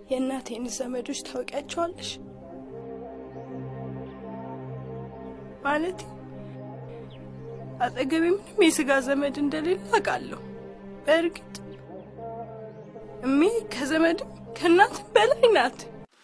የእናቴን ዘመዶች ታውቂያቸዋለሽ? ማለት አጠገቤ ምንም የስጋ ዘመድ እንደሌለ አውቃለሁ። በእርግጥ እሜ ከዘመድም ከእናትም በላይ ናት።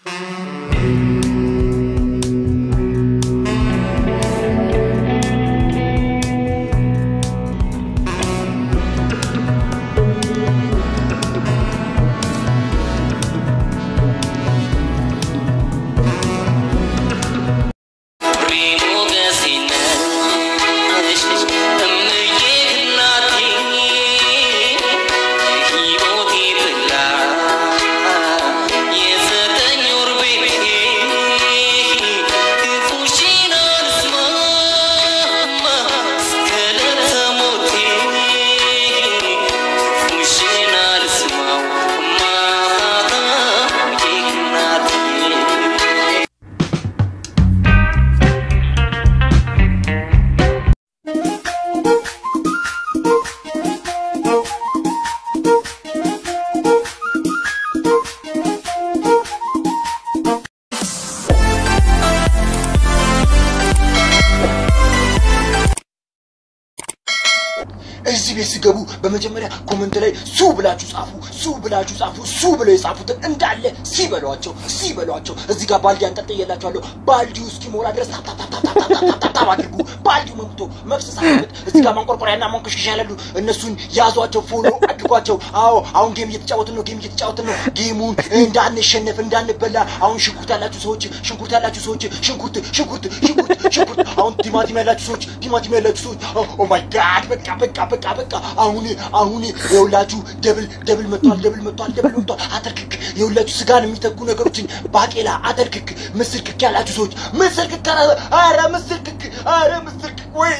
እዚህ ቤት ሲገቡ በመጀመሪያ ኮመንት ላይ ሱ ብላችሁ ጻፉ፣ ሱ ብላችሁ ጻፉ። ሱ ብለው የጻፉትን እንዳለ ሲበሏቸው ሲበሏቸው። እዚህ ጋር ባልዲ አንጠልጥዬላችኋለሁ። ባልዲው እስኪሞላ ድረስ ታታታታታታታታታታታ አድርጉ። ባልዲው መምቶ መፍሰስ አለበት። እዚህ ጋር ማንቆርቆሪያና ማንቆሽሽ ያላሉ እነሱን ያዟቸው፣ ፎሎ አድርጓቸው። አዎ አሁን ጌም እየተጫወትን ነው፣ ጌም እየተጫወትን ነው። ጌሙን እንዳንሸነፍ እንዳንበላ። አሁን ሽንኩርት ያላችሁ ሰዎች ሽንኩርት ያላችሁ ሰዎች ሽንኩርት ሽንኩርት ሽንኩርት ሽንኩርት። አሁን ቲማቲም ያላችሁ ሰዎች ቲማቲም ያላችሁ ሰዎች ኦ ማይ ጋድ በቃ በቃ በቃ በቃ አሁን አሁን የሁላችሁ ደብል ደብል መጥቷል፣ ደብል መጥቷል፣ ደብል መጥቷል። አተርክክ የሁላችሁ ስጋን የሚተኩ ነገሮችን ባቄላ፣ አተርክክ፣ ምስር ክክ ያላችሁ ሰዎች ምስር ክክ አረ አረ ምስር ክክ አረ ምስር ክክ ወይ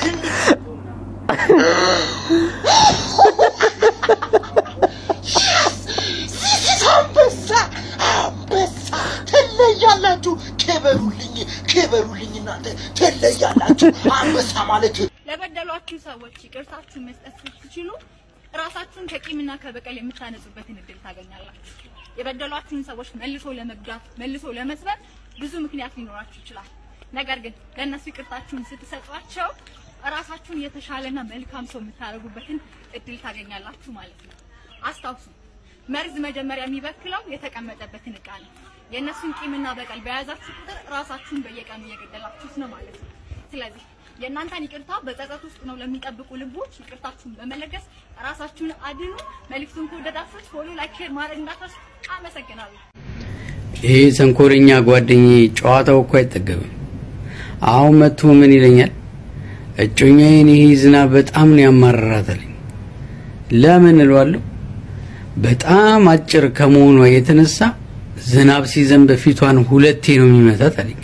አንበሳ አንበሳ ትለያላችሁ። ክበሩልኝ ክበሩልኝ እናንተ ትለያላችሁ። አንበሳ ማለት ለበደሏችሁ ሰዎች ይቅርታችሁን መስጠት ስትችሉ ራሳችሁን ከቂምና ከበቀል የምታነጹበትን እድል ታገኛላችሁ። የበደሏችሁን ሰዎች መልሶ ለመጉዳት መልሶ ለመስበር ብዙ ምክንያት ሊኖራችሁ ይችላል። ነገር ግን ለእነሱ ይቅርታችሁን ስትሰጧቸው ራሳችሁን የተሻለና መልካም ሰው የምታደርጉበትን እድል ታገኛላችሁ ማለት ነው። አስታውሱ፣ መርዝ መጀመሪያ የሚበክለው የተቀመጠበትን እቃ ነው። የእነሱን ቂምና በቀል በያዛችሁ ቁጥር ራሳችሁን በየቀኑ እየገደላችሁት ነው ማለት ነው። ስለዚህ የእናንተን ይቅርታ በጸጸት ውስጥ ነው ለሚጠብቁ ልቦች ይቅርታችሁን በመለገስ ራሳችሁን አድኑ። መልዕክቱን ከወደዳችሁት ፎሎ፣ ላይክ፣ ሼር ማድረግ እንዳትረሱ። አመሰግናለሁ። ይሄ ተንኮለኛ ጓደኛዬ ጨዋታው እኮ አይጠገብም። አሁን መጥቶ ምን ይለኛል? እጮኛዬን ይሄ ዝናብ በጣም ነው ያማረራታለኝ። ለምን እለዋለሁ? በጣም አጭር ከመሆኗ የተነሳ ዝናብ ሲዘንብ ፊቷን ሁለቴ ነው የሚመታት አለኝ።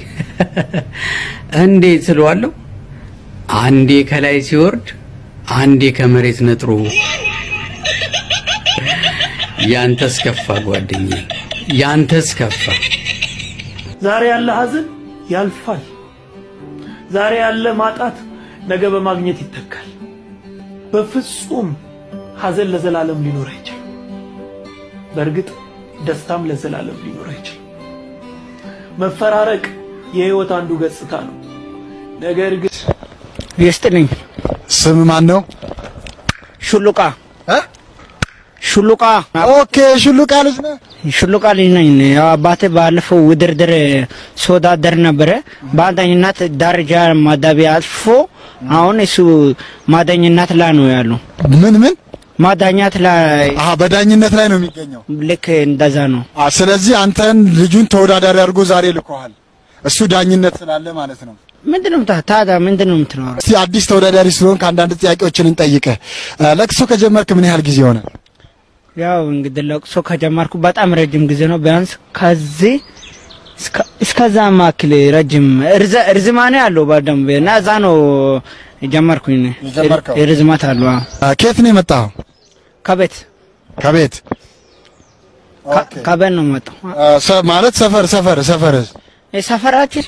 እንዴት እለዋለሁ? አንዴ ከላይ ሲወርድ አንዴ ከመሬት ነጥሮ። ያንተስ ከፋ ጓደኛዬ፣ ያንተስ ከፋ። ዛሬ ያለ ሀዘን ያልፋል። ዛሬ ያለ ማጣት ነገ በማግኘት ይተካል። በፍጹም ሀዘን ለዘላለም ሊኖር አይችልም። በእርግጥ ደስታም ለዘላለም ሊኖር አይችልም። መፈራረቅ የህይወት አንዱ ገጽታ ነው። ነገር ግን ይስጥልኝ። ስም ማን ነው? ሹሉቃ ሹሉቃ። ኦኬ፣ ሹሉቃ ልጅ ነህ? ሹሉቃ ልጅ ነኝ። ያው አባቴ ባለፈው ውድድር ሲወዳደር ነበረ። በአንደኝነት ደረጃ ማዳቢያ አልፎ አሁን እሱ ማዳኝነት ላይ ነው ያለው። ምን ምን ማዳኛት ላይ አሀ፣ በዳኝነት ላይ ነው የሚገኘው። ልክ እንደዛ ነው። አ፣ ስለዚህ አንተን ልጁን ተወዳዳሪ አድርጎ ዛሬ ልኮሃል። እሱ ዳኝነት ስላለ ማለት ነው። ምንድነው ታ- ታዲያ ምንድነው የምትኖረው? እስቲ አዲስ ተወዳዳሪ ስለሆንክ አንዳንድ ጥያቄዎችን እንጠይቅህ። አ፣ ለቅሶ ከጀመርክ ምን ያህል ጊዜ ሆነ? ያው እንግዲህ ለቅሶ ከጀመርኩ በጣም ረጅም ጊዜ ነው። ቢያንስ ከዚህ እስከ- እስከዛ ማክል ረጅም እርዘ- እርዝማኔ አለው በደንብ እና እዛ ነው ጀመርኩኝ። የጀመርከው? ርዝማት አለው። አዎ። አ፣ ከየት ነው የመጣኸው? ከቤት ከቤት ከ- ከቤት ነው የመጣው። አ፣ ሰ- ማለት ሰፈር ሰፈር ሰፈር ሰፈራችን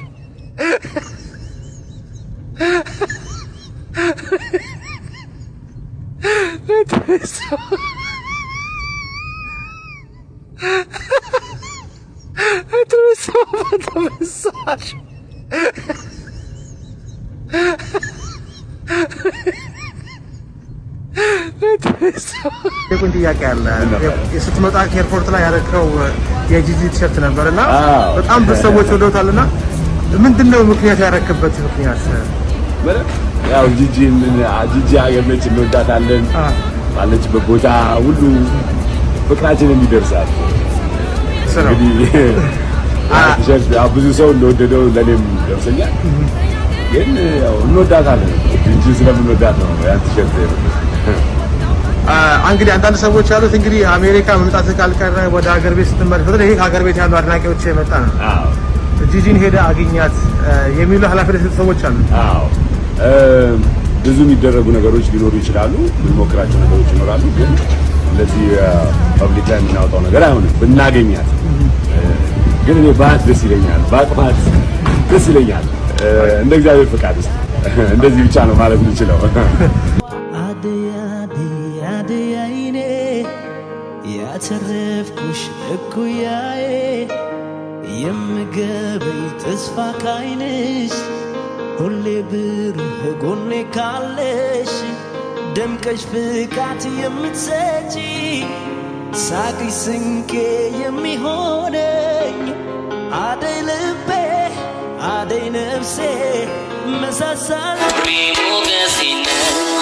የቁን ጥያቄ አለ። ስትመጣ ኤርፖርት ላይ ያደረከው የጂጂ ቲሸርት ነበር እና በጣም ብዙ ሰዎች ወደውታልና ምንድን ነው ምክንያት ያረክበት ምክንያት? ያው ጂጂ ጂጂ ሀገር ነች፣ እንወዳታለን። ባለችበት ቦታ ሁሉ ፍቅራችን እንዲደርሳል እንግዲህ ቲሸርት ያው ብዙ ሰው እንደወደደው ለእኔም ደርሰኛል። ግን ያው እንወዳታለን ጂጂ ስለምንወዳት ነው ያን ቲሸርት እንግዲህ አንዳንድ ሰዎች ያሉት እንግዲህ አሜሪካ መምጣት ካልቀረ ወደ ሀገር ቤት ስትመለስ በተለይ ይሄ ከሀገር ቤት ያሉ አድናቂዎች የመጣ ነው። ጂጂን ሄደ አግኛት የሚሉ ኃላፊነት የሰጡ ሰዎች አሉ። አዎ ብዙ የሚደረጉ ነገሮች ሊኖሩ ይችላሉ። የምንሞክራቸው ነገሮች ይኖራሉ። ግን እንደዚህ ፐብሊክ ላይ የምናወጣው ነገር አይሆንም። ብናገኛት ግን እኔ ባት ደስ ይለኛል፣ ባቅፋት ደስ ይለኛል። እንደ እግዚአብሔር ፍቃድ ውስጥ እንደዚህ ብቻ ነው ማለት የምችለው። አደያይኔ ያተረፍኩሽ እኩያዬ የምገበይ ተስፋ ካይንሽ ሁሌ ብሩህ ጎኔ ካለሽ ደምቀሽ ፍካት የምትሰጪ ሳቅሽ ስንቄ የሚሆነኝ አደይ ልቤ አደይ ነፍሴ መሳሳል ሞገሴ ነው